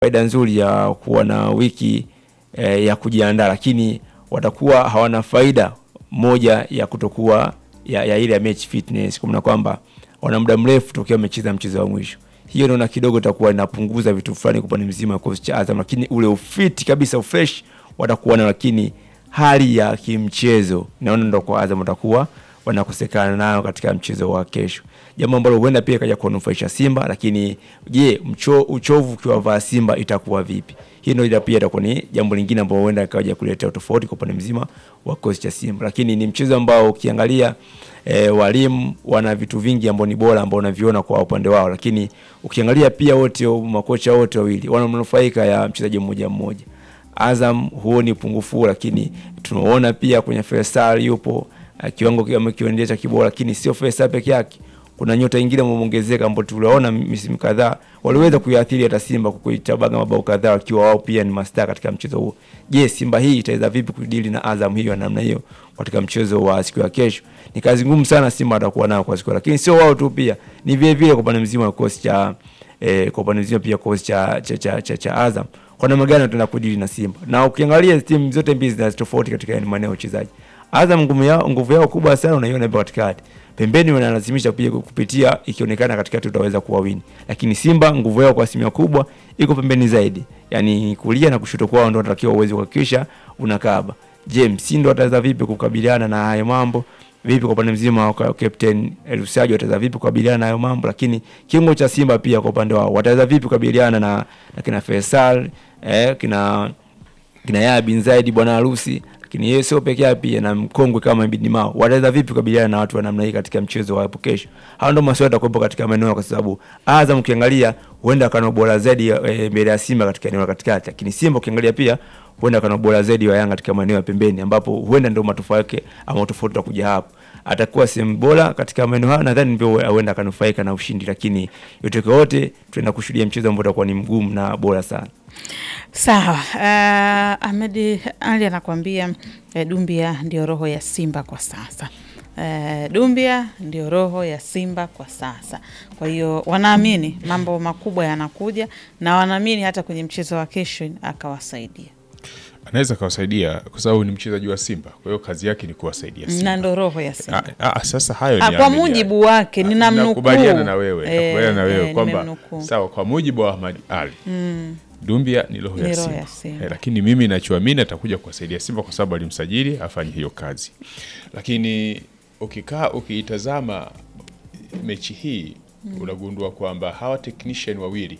faida nzuri ya kuwa na wiki eh, ya kujiandaa, lakini watakuwa hawana faida moja ya kutokuwa ya, ya ile ya match fitness, kwa maana kwamba wana muda mrefu tokea wamecheza mchezo wa mwisho. Hiyo naona kidogo itakuwa inapunguza vitu fulani kwa upande mzima wa kikosi cha Azam, lakini ule ufiti kabisa ufresh watakuwa na, lakini hali ya kimchezo naona ndo kwa Azam watakuwa wanakosekana nayo katika mchezo wa kesho, jambo ambalo huenda pia ikaja kuwanufaisha Simba. Lakini je, mcho, uchovu ukiwavaa Simba itakuwa vipi? Hii ndio pia itakuwa ni jambo lingine ambalo huenda ikaja kuleta tofauti kwa upande mzima wa kikosi cha Simba, lakini ni mchezo ambao ukiangalia E, walimu wana vitu vingi ambao ni bora ambao unaviona kwa upande wao, lakini ukiangalia pia wote makocha wote wawili wananufaika ya mchezaji mmoja mmoja. Azam huoni upungufu, lakini tunaona pia kwenye Faisal yupo kiwango kiendelea cha kibora, lakini sio Faisal peke yake, kuna nyota nyingine wameongezeka ambao tuliwaona misimu kadhaa waliweza kuiathiri hata Simba kwa kuitabaga mabao kadhaa wakiwa wao pia ni mastaa katika mchezo huo. Je, Simba hii itaweza vipi kudili na Azam hiyo namna hiyo katika mchezo wa siku ya kesho? Ni kazi ngumu sana Simba atakuwa nayo kwa siku, lakini sio wao tu, pia ni vile vile kwa upande mzima wa kikosi cha eh, kwa upande mzima pia kikosi cha cha, cha, cha, cha Azam kwa namna gani wataenda kudili na Simba. Na ukiangalia timu zote mbili zina tofauti katika maeneo ya uchezaji. Azam nguvu yao nguvu yao kubwa sana unaiona hapo katikati. Pembeni wanalazimisha pia kupitia, ikionekana katikati utaweza kuwawini. Lakini Simba nguvu yao kwa asilimia kubwa iko pembeni zaidi. Yaani kulia na kushoto kwao ndio wanatakiwa uweze kuhakikisha unakaba. Je, Msindo ataweza vipi kukabiliana na hayo mambo? Vipi kwa upande mzima wa Captain Elusajo ataweza vipi kukabiliana na hayo mambo? Lakini kiungo cha Simba pia kwa upande wao wataweza vipi kukabiliana na, na kina Faisal eh, kina kina Yahya bin Zaid bwana harusi lakini yeye sio peke yake, pia na mkongwe kama Ibn Mao wataweza vipi kukabiliana na watu wa namna hii katika mchezo wa hapo kesho? Hao ndio maswali yatakuwepo katika maeneo, kwa sababu Azam ukiangalia huenda kana bora zaidi e, mbele ya Simba katika eneo la katikati, lakini Simba ukiangalia pia huenda kana bora zaidi wa Yanga katika maeneo ya pembeni, ambapo huenda ndio matofauti yake ama tofauti wa kuja hapo atakuwa sehemu bora katika maeneo hayo, nadhani ndio huenda akanufaika na ushindi, lakini yote kwa yote tunaenda kushuhudia mchezo ambao utakuwa ni mgumu na bora sana. Sawa. Uh, Ahmed Ali anakuambia uh, Dumbia ndio roho ya Simba kwa sasa. Uh, Dumbia ndio roho ya Simba kwa sasa. Kwa hiyo wanaamini mambo makubwa yanakuja na wanaamini hata kwenye mchezo wa kesho akawasaidia anaweza akawasaidia kwa sababu ni mchezaji wa Simba, kwa hiyo kazi yake ni kuwasaidia Simba na ndo roho ya Simba. Ah, ah, sasa hayo ni Ah, kwa mujibu wake ninamnukuu. nakubaliana na wewe, Eh, nakubaliana na wewe eh, kwamba nimemnukuu. sawa, kwa mujibu wa Ahmad Ali Dumbia ni roho Ni ya roho Simba, ya Simba. Eh, lakini mimi nachoamini atakuja kuwasaidia Simba kwa sababu alimsajili afanye hiyo kazi, lakini ukikaa ukiitazama mechi hii unagundua kwamba hawa technician wawili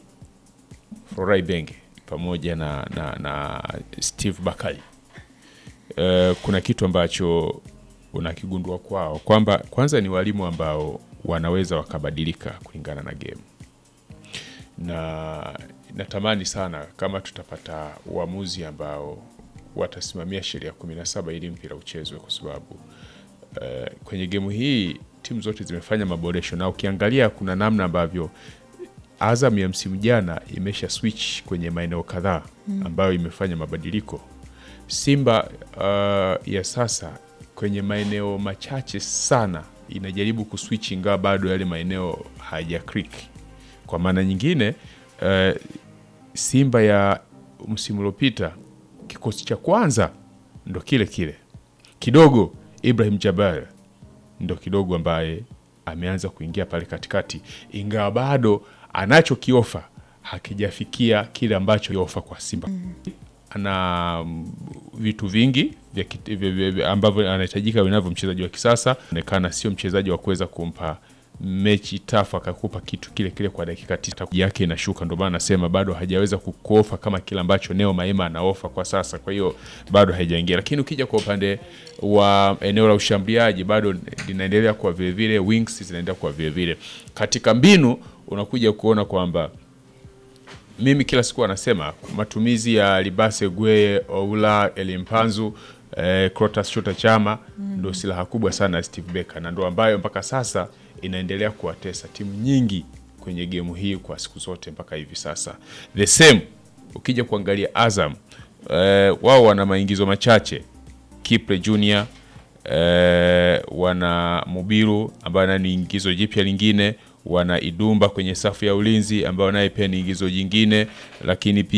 Florai Benge pamoja na, na, na Steve Bakali Eh, kuna kitu ambacho unakigundua kwao kwamba kwanza ni walimu ambao wanaweza wakabadilika kulingana na game, na natamani sana kama tutapata uamuzi ambao watasimamia sheria kumi na saba ili mpira uchezwe, kwa sababu eh, kwenye gemu hii timu zote zimefanya maboresho, na ukiangalia kuna namna ambavyo Azam ya msimu jana imesha switch kwenye maeneo kadhaa ambayo imefanya mabadiliko. Simba uh, ya sasa kwenye maeneo machache sana inajaribu kuswitch, ingawa bado yale maeneo haja click. Kwa maana nyingine uh, Simba ya msimu uliopita kikosi cha kwanza ndo kile kile kidogo. Ibrahim Jabal ndo kidogo ambaye ameanza kuingia pale katikati, ingawa bado anachokiofa hakijafikia kile ambacho ofa kwa Simba. Ana mm, vitu vingi vya kit- vya- vya- vya- ambavyo anahitajika vinavyo mchezaji wa kisasa. Onekana sio mchezaji wa kuweza kumpa mechi tafu akakupa kitu kile kile kwa dakika tisa yake inashuka. Ndio maana nasema bado hajaweza kukuofa kama kile ambacho Neo Maema anaofa kwa sasa, kwa hiyo bado haijaingia. Lakini ukija kwa upande wa eneo la ushambuliaji bado linaendelea kwa vile vile, wings zinaendelea kwa vile vile. Katika mbinu unakuja kuona kwamba mimi kila siku anasema matumizi ya Libase Gwe, Oula, Elimpanzu, eh, Crotas Chota Chama ndo silaha kubwa sana ya Steve Becker na ndo ambayo mpaka sasa inaendelea kuwatesa timu nyingi kwenye gemu hii kwa siku zote mpaka hivi sasa. The same ukija kuangalia Azam eh, wao wana maingizo machache Kiple Junior eh, wana Mubiru ambayo naye ni ingizo jipya lingine, wana Idumba kwenye safu ya ulinzi ambayo naye pia ni ingizo jingine, lakini pia